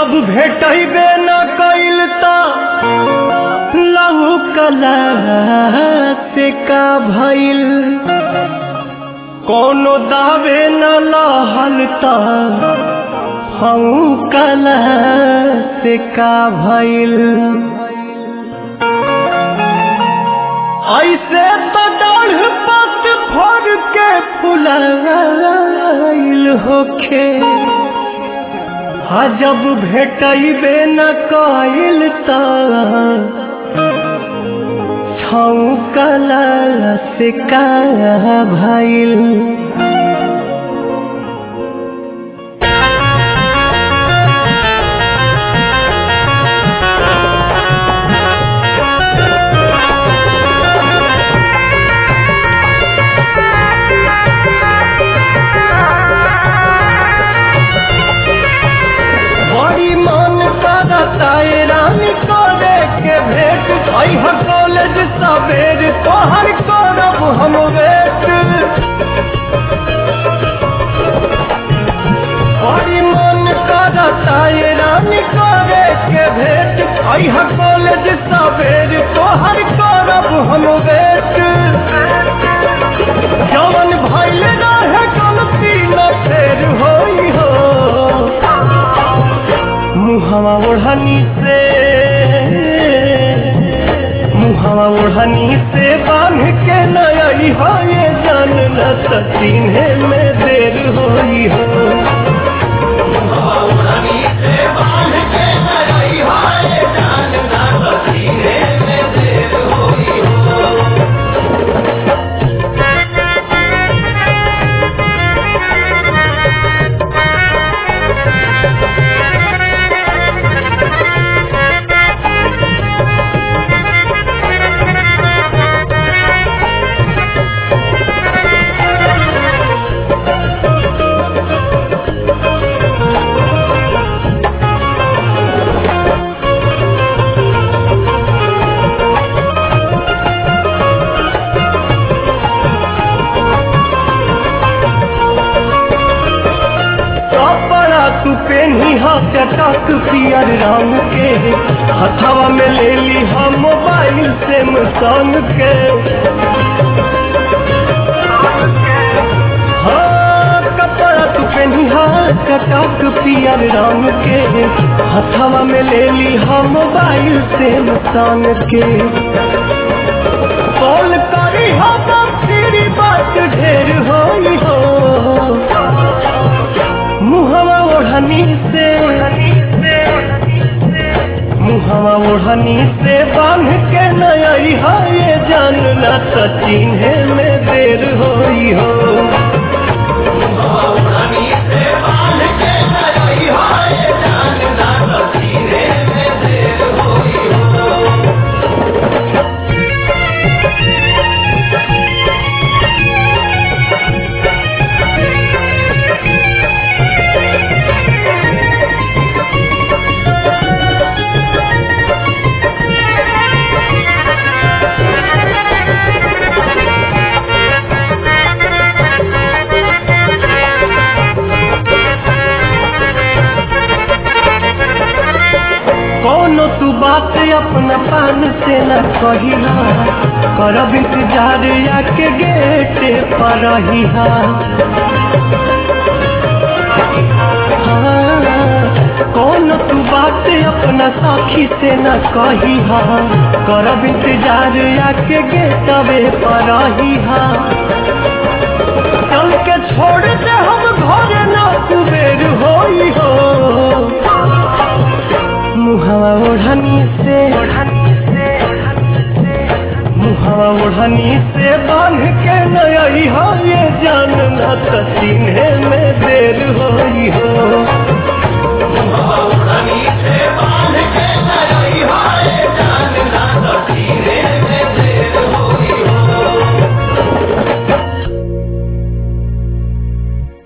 जब भेटबे न कैल त लहू कला से का भइल कोनो दावे न लहल त हऊ कला से का भइल ऐसे तो डाढ़ पत फर के फुलाइल होखे आ जब भेटबे न कइल त छौकला से का भइल बड़ी मन करता ए रानी करे के भेंट अह कॉलेज सवेर तोहर करब हम वेट बड़ी मन करता ए रानी करे के भेंट अह कॉलेज सवेर तोहर करब हम वेट जवन भइल रहे गलती न फेर होई हो मुहवा ओढ़नी से मुहवा ओढ़नी से बांध के नई हो ये जान न सतीने में देर होई हो कपड़ा तू पेनी हा चटक पियर रंग के हथवा में ले ली हम मोबाइल से संग के हाँ कपड़ा तू पेनी हा चटक पियर रंग के हथवा में ले ली हम मोबाइल से संग के कॉल करी हम तेरी बात ढेर होई हो मुहवा ओढ़नी से मुहवा ओढ़नी से बांध के नई है ये जानना सचिन है में देर होई हो कोनो तू बात अपना पान से न कहिला करब इंतजार आके गेट पर रहिहा हाँ, कोनो तू बात अपना साखी से न कहिहा करब इंतजार आके गेटवे पर रहिहा चल के छोड़ दे हम घर ना कुबेर होई हो मुहवा ओढ़नी से मुहवा ओढ़नी से बांध के नई हो ये जानना सीने में देर होई हो